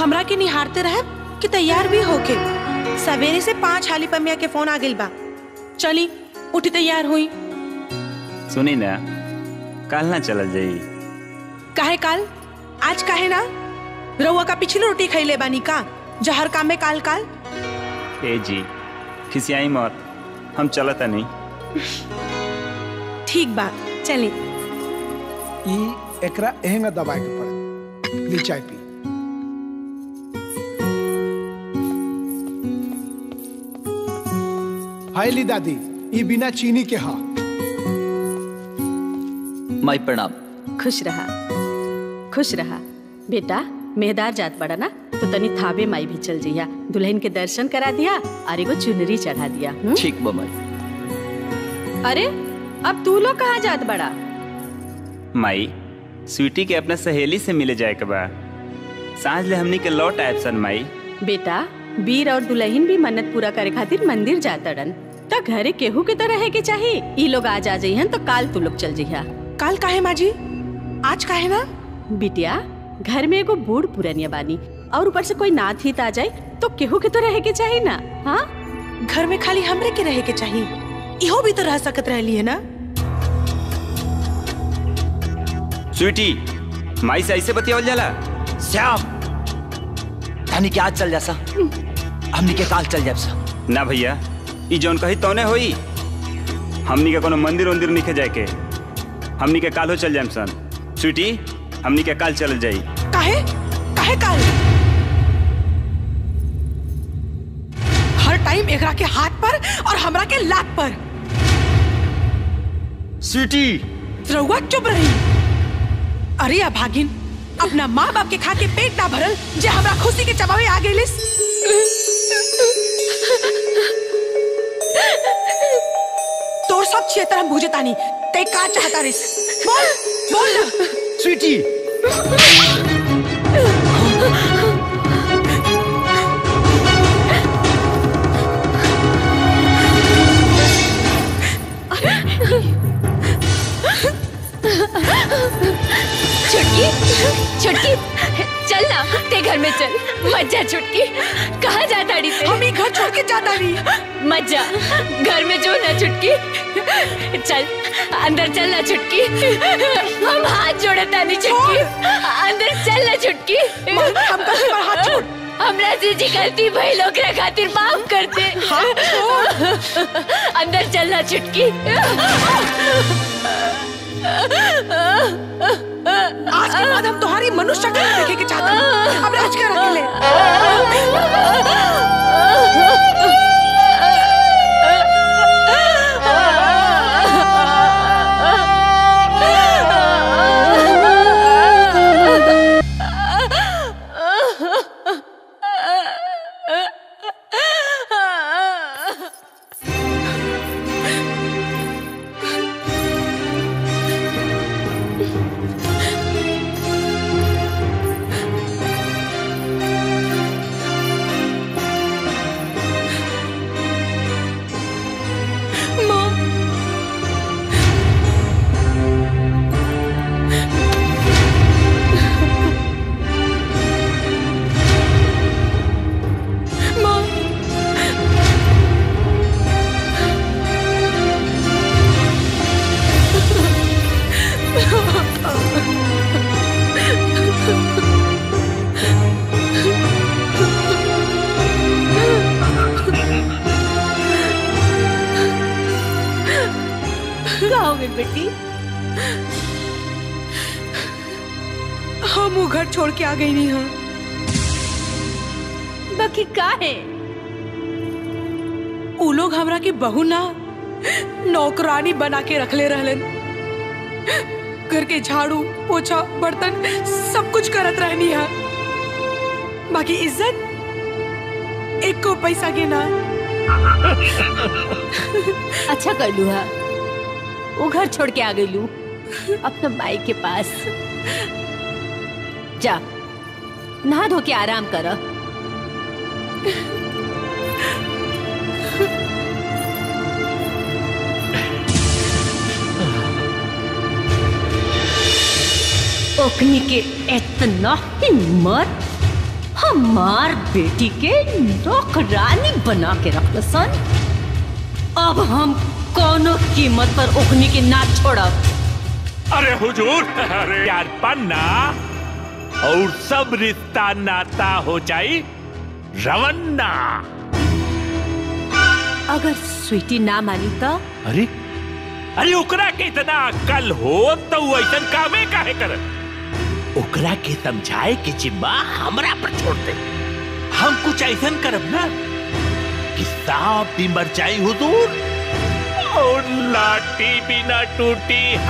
हमरा के निहारते रहे कि तैयार भी होके सवेरे से पांच हाली पमिया के फोन आ गइल बा चली उठी तैयार हुई सुनी ना काल ना चलल जाई काहे काल आज काहे ना रउआ का पिछली रोटी खैले बानी का जहर काम में काल काल ए जी खिसियाई मत हम चलता नहीं ठीक बा चली ई एकरा एहेंगा दबाए के पड़े ली चाय पी हाय ली दादी ई बिना चीनी के हा माई प्रणाम खुश रहा खुश रहा बेटा मेहदार जात पड़ा ना तो तनी थाबे माई भी चल जइया दुल्हन के दर्शन करा दिया और एगो चुनरी चढ़ा दिया हुँ? ठीक बा माई अरे अब तू लोग कहाँ जात बड़ा माई स्वीटी के अपने सहेली से मिले जाए के बा सांझ ले हमनी के लौट आयब सन माई बेटा वीर और दुल्हन भी मन्नत पूरा करे खातिर मंदिर जातड़न त घरे केहू के तो रहे के चाहिए ई लोग आज आ जइहन तो काल तू लोग चल जइहा काल काहे माजी आज काहे ना बिटिया घर में एगो बूढ़ पुरनिया बानी और ऊपर से कोई नाथ हित आ जाए तो केहू के तो रहे के चाहिए ना हाँ घर में खाली हमरे के रहे के चाहिए इहो भी तो रह सकत रहली है ना स्वीटी माई से ऐसे बतियावल जाला श्याम धनी के आज चल जा सा हमनी के काल चल जाब सा ना भैया ई जौन कही तौने होई हमनी के कोनो मंदिर उंदिर निखे जाए के हमनी के काल हो चल जाम सन स्वीटी हमनी के काल चल जाई काहे काहे काल हर टाइम एकरा के हाथ पर और हमरा के लात पर स्वीटी रउआ चुप रही अरे अभागिन अपना माँ बाप के खा के पेट ना भरल जे हमरा खुशी के चबावे आ गइलिस तोर सब क्षेत्र हम बुझे तानी ते का चाहता रिस बोल बोल ना स्वीटी छुटकी छुटकी चल ना ते घर में चल मत जा छुटकी कहाँ जा ताड़ी से हम ही घर छोड़ के जाता नहीं मत जा घर में जो ना छुटकी चल अंदर चल ना छुटकी हम हाथ जोड़े तानी छुटकी अंदर चल ना छुटकी हम कहीं पर हाथ छोड़ हमरा से जी गलती भई लोग खातिर माफ कर दे अंदर चल ना छुटकी आज के बाद हम तुम्हारी मनुष्य शक्ल नहीं देखे के चाहते हैं। अब राज कर अकेले का हो गई बेटी हम वो घर छोड़ के आ गई नहीं हाँ बाकी का है उ लोग हमरा के बहू ना नौकरानी बना के रखले रहलन घर के झाड़ू पोछा बर्तन सब कुछ करत रहनी है बाकी इज्जत एक को पैसा के ना अच्छा कर लू हा वो घर छोड़ के आ गई लू अपना माई के पास जा नहा धो के आराम कर ओकनी के इतना हिम्मत हमार बेटी के नौकरानी बना के रख सन अब हम कोनो कीमत पर ओखनी के ना छोड़ब अरे हुजूर अरे यार पन्ना और सब रिश्ता नाता हो जाई रवन्ना अगर स्वीटी ना मानी तो अरे अरे ओकरा के इतना अक्ल हो तो वो ऐसा कामे काहे कर ओकरा के समझाए के जिम्मा हमरा पर छोड़ दे हम कुछ ऐसा करब ना कि सांप भी मर जाई हुजूर और लाठी भी ना टूटी